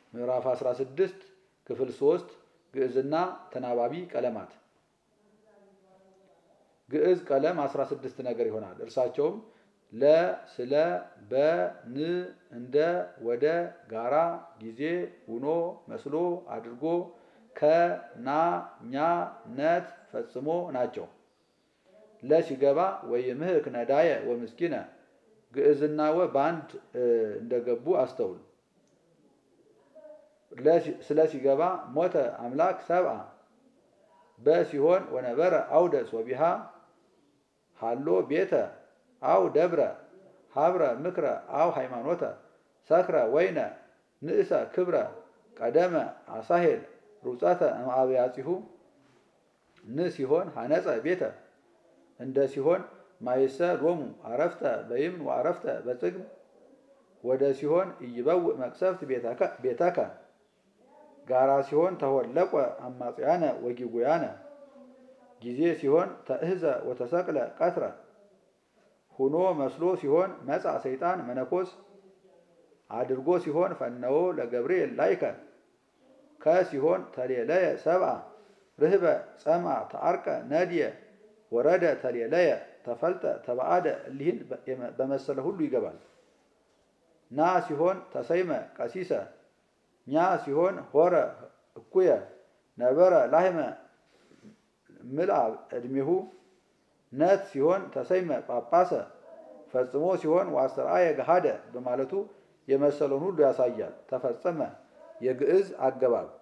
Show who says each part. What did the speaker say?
Speaker 1: ምዕራፍ 16 ክፍል 3 ግዕዝና ተናባቢ ቀለማት ግዕዝ ቀለም 16 ነገር ይሆናል። እርሳቸውም ለ፣ ስለ፣ በ፣ ን፣ እንደ፣ ወደ፣ ጋራ፣ ጊዜ፣ ውኖ፣ መስሎ፣ አድርጎ፣ ከ፣ ና፣ ኛ፣ ነት፣ ፈጽሞ ናቸው። ለ ሲገባ ወይምህክ ነዳየ ወምስኪነ ግዕዝና ወ በአንድ እንደገቡ አስተውል። ስለ ሲገባ ሞተ አምላክ ሰብአ በ ሲሆን ወነበረ አውደ ሶቢሃ ሃሎ ቤተ አው ደብረ ሀብረ ምክረ አው ሃይማኖተ ሰክረ ወይነ ንእሰ ክብረ ቀደመ አሳሄል ሩፀተ እምአብያጺሁ ን ሲሆን ሀነፀ ቤተ እንደ ሲሆን ማይሰ ሎሙ አረፍተ በይምን ወአረፍተ በጽግም ወደ ሲሆን ኢይበውእ መቅሰፍት ቤተከ ጋራ ሲሆን ተወለቆ አማጽያነ ወጊጉያነ ጊዜ ሲሆን ተእህዘ ወተሰቅለ ቀትረ ሁኖ መስሎ ሲሆን መጻ ሰይጣን መነኮስ አድርጎ ሲሆን ፈነዎ ለገብርኤል ላይከ ከ ሲሆን ተሌለየ ሰብአ ርህበ ጸምአ ተአርቀ ነድየ ወረደ ተሌለየ ተፈልጠ ተባአደ እሊህን በመሰለ ሁሉ ይገባል። ና ሲሆን ተሰይመ ቀሲሰ ኛ ሲሆን ሆረ እኩየ ነበረ ላህመ ምልአ ዕድሜሁ ነት ሲሆን ተሰይመ ጳጳሰ ፈጽሞ ሲሆን ዋስተርአየ ገሃደ በማለቱ የመሰለውን ሁሉ ያሳያል። ተፈጸመ የግዕዝ አገባብ